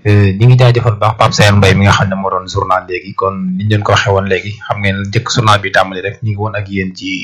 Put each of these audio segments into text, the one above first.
ñi ngi jaajëfal baax Pape Seye Mbaye mi nga xam ne moo doon journal léegi kon niñ leen ko waxee woon léegi xam ngeen njëkk journal bi tàmbali rek ñu ngi woon ak yéen ci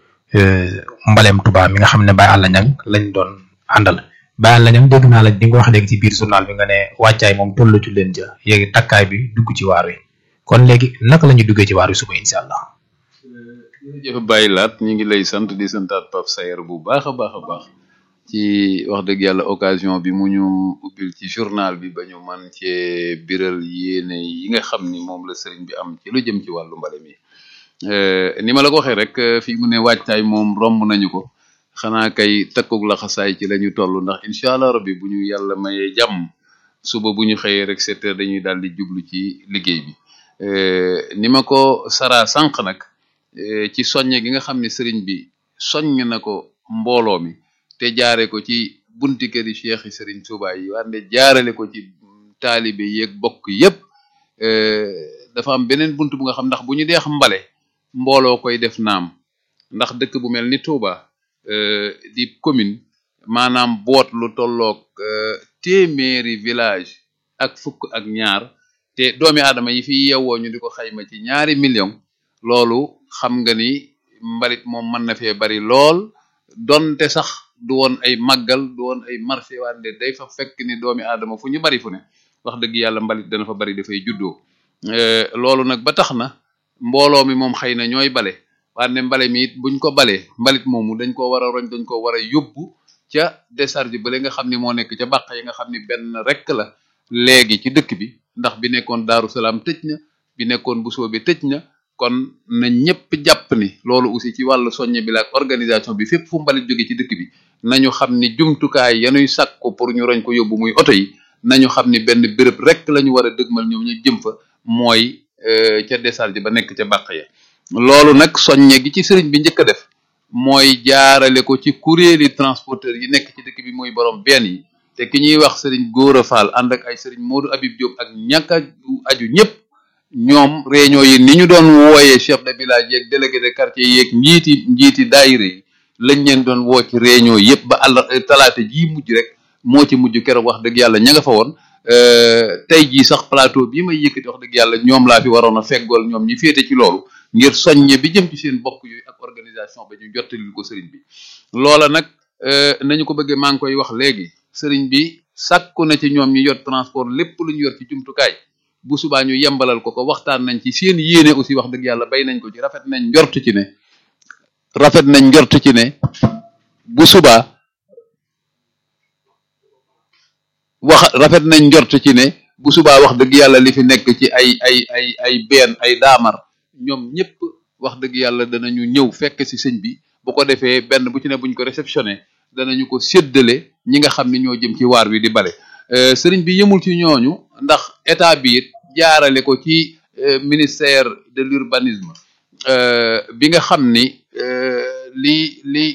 mbalem Touba mi nga xam ne Baye Alla Niang lañ doon àndal Baye Alla Niang dégg naa la di nga wax léegi ci biir journal bi nga ne wàccaay moom tollu ci leen ja yéegi takkaay bi dugg ci waar wi kon léegi naka la ñuy duggee ci waar wi suba incha allah. jërëjëf Baye Laat ñu ngi lay sant di santaat Pape Sayer bu baax a baax a baax ci wax dëgg yàlla occasion bi mu ñu ubbil ci journal bi ba ñu man cee biral yéene yi nga xam ni moom la sëriñ bi am ci lu jëm ci wàllu mbale mi ni ma la ko waxee rek fii mu ne waajtaay moom romb nañu ko xanaa kay takkug laxasaay ci la ñu toll ndax incha allah rabbi bu ñu yàlla mayee jàmm suba bu ñu xëyee rek sept heures dañuy daal di jublu ci liggéey bi ni ma ko saraa sànq nag ci soññe gi nga xam ne sëriñ bi soññ na ko mbooloo mi te jaare ko ci bunti këri cheikh yi sëriñ Tuubaa yi wante jaarale ko ci taalibe yeeg bokk yépp dafa am beneen bunt bu nga xam ndax bu ñu deex mbale mbooloo koy def naam ndax dëkk bu mel ni Touba di commune maanaam boot lu tolloog téeméeri village ak fukk ak ñaar te doomi aadama yi fi yewwoo ñu di ko xayma ci ñaari million loolu xam nga ni mbalit moom mën na fee bari lool donte sax du woon ay màggal du woon ay marché wante day fa fekk ni doomi aadama fu ñu bari fu ne wax dëgg yàlla mbalit dana fa bari dafay juddoo loolu nag ba tax na mbooloo mi moom xëy na ñooy bale wante mbale mi it buñ ko balee mbalit moomu dañ ko war a roñ dañ ko war a yóbbu ca décharge bale nga xam ni moo nekk ca bàq yi nga xam ni benn rek la léegi ci dëkk bi ndax bi nekkoon Daaru Salaam tëj na bi nekkoon Bousso bi tëj na kon na ñëpp jàpp ni loolu aussi ci wàllu soññe bi la ak organisation bi fépp fu mbalit jóge ci dëkk bi nañu xam ni jumtukaay yanuy sàkku pour ñu roñ ko yóbbu muy oto yi nañu xam ni benn béréb rek la ñu war a dëgmal ñoom ñu jëm fa mooy ca décharge ba nekk ca bàq ya loolu nag soññe gi ci sëriñ bi njëkk a def mooy jaarale ko ci kuréeli transporteur yi nekk ci dëkk bi muy borom benn yi te ki ñuy wax sëriñ Góora Fall ànd ak ay sëriñ Modou Habib Diop ak ñàkk a aju ñëpp ñoom réunion yi ni ñu doon wooyee chef de village yeeg délégué de quartier yeeg njiiti njiiti daayira yi lañ leen doon woo ci réunion yëpp ba àll talaata jii mujj rek moo ci mujj keroog wax dëgg yàlla ña nga fa woon tey jii sax plateau bii may yëkkati wax dëgg yàlla ñoom laa fi waroon a feggool ñoom ñi féete ci loolu ngir soññe bi jëm ci seen bokk yooyu ak organisation ba ñu jottalil ko sëriñ bi loola nag nañu ko bëggee maa ngi koy wax léegi sëriñ bi sàkku na ci ñoom ñi yor transport lépp lu ñu yor ci jumtukaay bu subaa ñu yembalal ko ko waxtaan nañ ci seen yéene aussi wax dëgg yàlla bay nañ ko ci rafet nañ njort ci ne rafet nañ njort ci ne bu subaa wax rafet nañ njort ci ne bu subaa wax dëgg yàlla li fi nekk ci ay ay ay ay benn ay daamar ñoom ñëpp wax dëgg yàlla danañu ñëw fekk ci sëñ bi bu ko defee benn bu ci ne buñ ko réceptionné danañu ko séddale ñi nga xam ni ñoo jëm ci waar wi di bale sëriñ bi yëmul ci ñooñu ndax état bi it jaarale ko ci ministère de l'urbanisme bi nga xam ni li li